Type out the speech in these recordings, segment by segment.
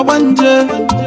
ọgbanje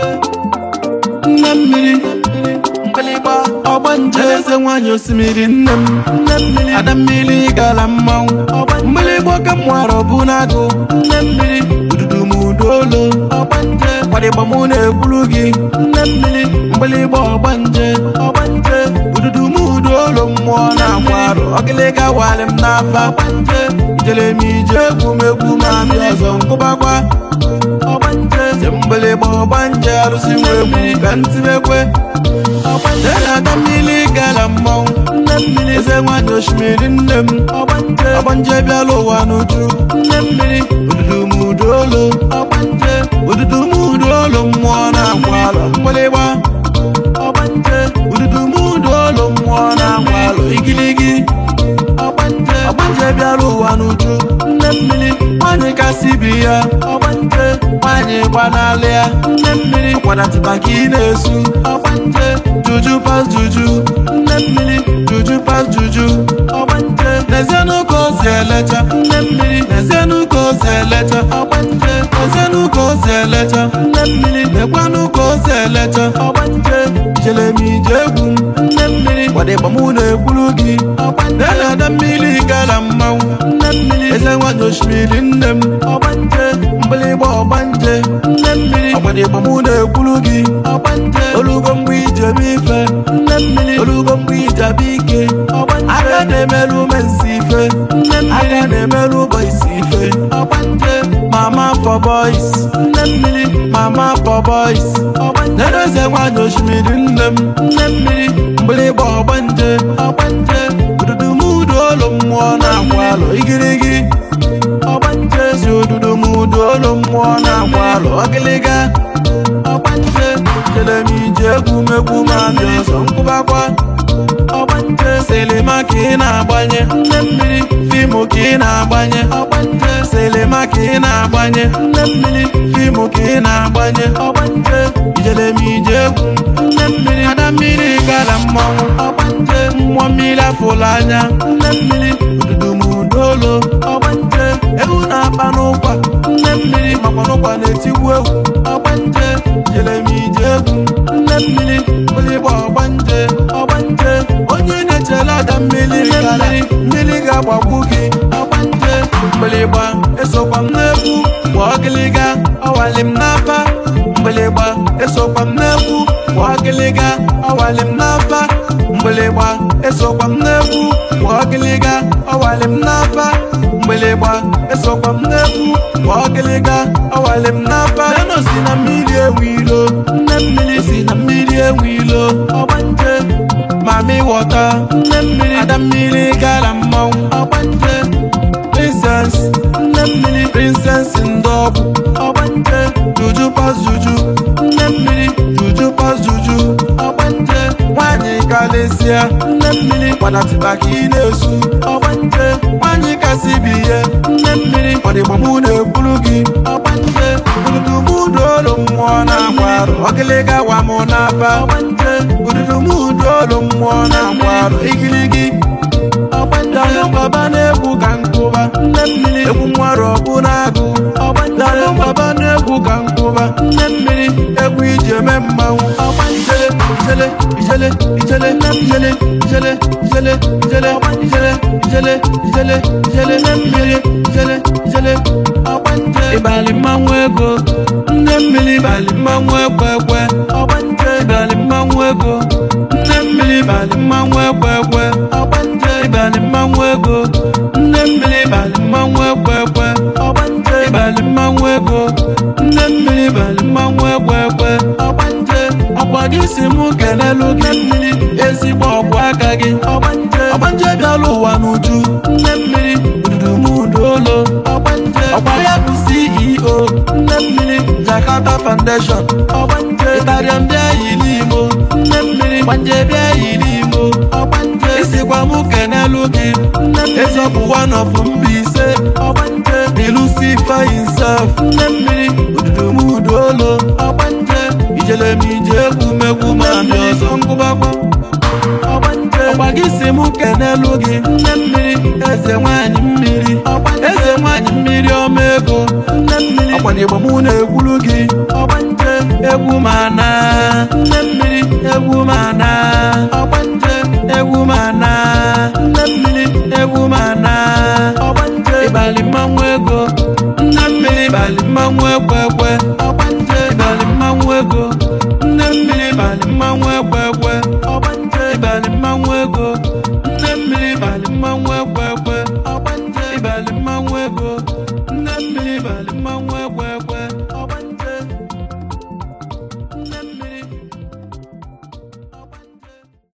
nne mmiri mgbịlịgba ọgbanje eze nwanyị osimiri nne m nne mmiri ada mmiri gara mmanwụ mgbịlịgba oke mmụara bụ n'agụ nne mmiri ududu m uduolo ọgbanje kwadịgba mụ na-ekwuru gị nne mmiri mgbịlịgba ọgbanje ọgbanje ududu m uduolo mmụọ na-akwa arụ ọgịlịga walị m n'afa ọgbanje ijele m ije egwu m egwu ma bịa ọzọ nkụbakwa ọgbanje si mgbịlịgba ọgbanje arụsị nwe egwu ka ntibekwe ọgbanje na-ada mmiri gara mmanwụ nne mmiri eze nwanyị osimiri nne m ọgbanje ọgbanje bịala ụwa n'uju nne mmiri ududu m uduolo ọgbanje ududu m uduolo mmụọ na-akwa alụ mgbịlịgba ọgbanje ududu m uduolo mmụọ na-akwa alụ igiligi ọgbanje ọgbanje bịara ụwa n'uju nne mmiri nwanyị kasị bi ya ọgbanje nwanyị gbanalị ya nne mmiri kwadatịba ka ị na-esu ọgbanje juju pas juju nne mmiri juju pas juju ọgbanje n'ezienụ ka o si elecha nne mmiri n'ezienụ ka o si elecha ọgbanje n'ezienụ ka o si elecha nne mmiri nekwanụ ka o si elecha ọgbanje ijele m ije egwu m nne mmiri kwadịgba mụ na-ekwuru gị ọgbanje na-ada mmiri gara mmanwụ nne mmiri eze nwanyị osimiri nne m ọgbanje mgbịlịgba ọgbanje nne mmiri ọgbadịgba mụ na-ekwuru gị ọgbanje olugo mgbe ijebe ife nne mmiri olugo mgbe ijebe ike ọgbanje aka na-emerụ mensi ife nne mmiri aka na-emerụ bọisi ife ọgbanje mama for boys nne mmiri mama for boys ọgbanje eze nwanyị osimiri nne m nne mmiri mgbịlịgba ọgbanje ọgbanje ududu m uduolo mmụọ na-akwa alụ igirigi ọgbanje si ududu m uduolo mmụọ na-akwa alụ ọgịlịga ọgbanje jele m ije egwu m egwu ma bịa ọzọ nkwụbakwa ọgbanje silima ka ị na-agbanye nne mmiri fiimu ka ị na-agbanye ọgbanje silima ka ị na-agbanye nne mmiri fiimu ka ị na-agbanye ọgbanje ijele m ije egwu nne mmiri ada mmiri gara mmanwụ ọgbanje mmụọ mmiri afụla anya nne mmiri ududu m uduolo ọgbanje ewu na-akpa n'ụkwa nne mmiri makwa n'ụkwa na-etigbu egwu ọgbanje jele m ije egwu nne mmiri mgbịlịgba ọgbanje ọgbanje onye na-echele ada mmiri gara mmiri ga-agbagbu gị ọgbanje mgbịlịgba esokwa m n'egwu gba ọgịlịga ọwali m n'afa mgbịlịgba esokwa m n'egwu gba ọgịlịga ọwali m n'afa mgbịlịgba esokwa m n'egwu gba ọgịlịga ọwali m n'afa mgbịlịgba esokwa m n'egwu gba ọgịlịga ọwali m n'afa eno si na mmiri enwe ilo nne mmiri si na mmiri enwe ilo ọgbanje mami wọta nne mmiri ada mmiri gara mmanwụ ọgbanje princess nne mmiri princess ndị ọbụ ọgbanje juju pas juju nne mmiri juju pas juju ọgbanje nwanyị kalịsịa nne mmiri kwadatịba ka ị na-esu ọgbanje nwanyị kasị bi ihe nne mmiri kwadịgba mụ na-ekwuru gị ọgbanje ududu m uduolu mmụọ na-akwa arụ ọgịlịga wa mụ n'afa ọgbanje ududu m uduolu mmụọ na-akwa arụ igirigi ọgbanje baba na-egwu ka nkụba nne mmiri egwu nwere ọbụ na-agụ ọgbanje baba na-egwu ka nkụba nne mmiri egwu iji eme mmanwụ ọgbanje ijele ijele ijele ijele ijele ijele ijele ijele ijele ijele ijele nne mmiri ijele ijele ọgbanje ịbalị mmanwụ ego nne mmiri ịbalị mmanwụ ekwe ekwe ọgbanje ịbalị mmanwụ ego nne mmiri ịbalị mmanwụ ekwe ekwe ọgbanje ịbalị mmanwụ ego nne mmiri ịbalị mmanwụ ekwe ekwe ọgbanje ịbalị mmanwụ ego nne mmiri ịbalị mmanwụ ekwe ekwe ọgbanje ọkwa gị si mụ kelelu gị mmiri ezigbo ọkwa aka gị ọgbanje ọgbanje bịala ụwa n'uju nne mmiri ududu m uduolo ọgbanje ọkwa ya bụ CEO nne mmiri Jakarta Foundation ọgbanje ịtarịa ndị ayi n'imo nne mmiri gbanje bịa yi n'imo ọgbanje isikwa mụ kenelu gị nne mmiri eziokwu one of Mbaise ọgbanje ilusi ifeanyi sef nne mmiri ududu m uduolo ọgbanje ijele m ije egwu megwu ma ndị ọzọ ngụbakwa ọgba gị si mụ kenelu gị nne mmiri eze nwanyị mmiri eze nwanyị mmiri ọma ego ọgbana igbo mụ na-ekwulu gị ọgbanje egwu mana nne mmiri egwu mana ọgbanje egwu mana nne mmiri egwu mana ọgbanje ịbalị mmanwụ ego nne mmiri ịbalị mmanwụ ekwe ekwe ọgbanje ịbalị mmanwụ ego nne mmiri ịbalị mmanwụ ekwe ekwe ọgbanje ịbalị mmanwụ ego nne mmiri ịbalị mmanwụ ekwe ekwe ọgbanje ịbalị mmanwụ ego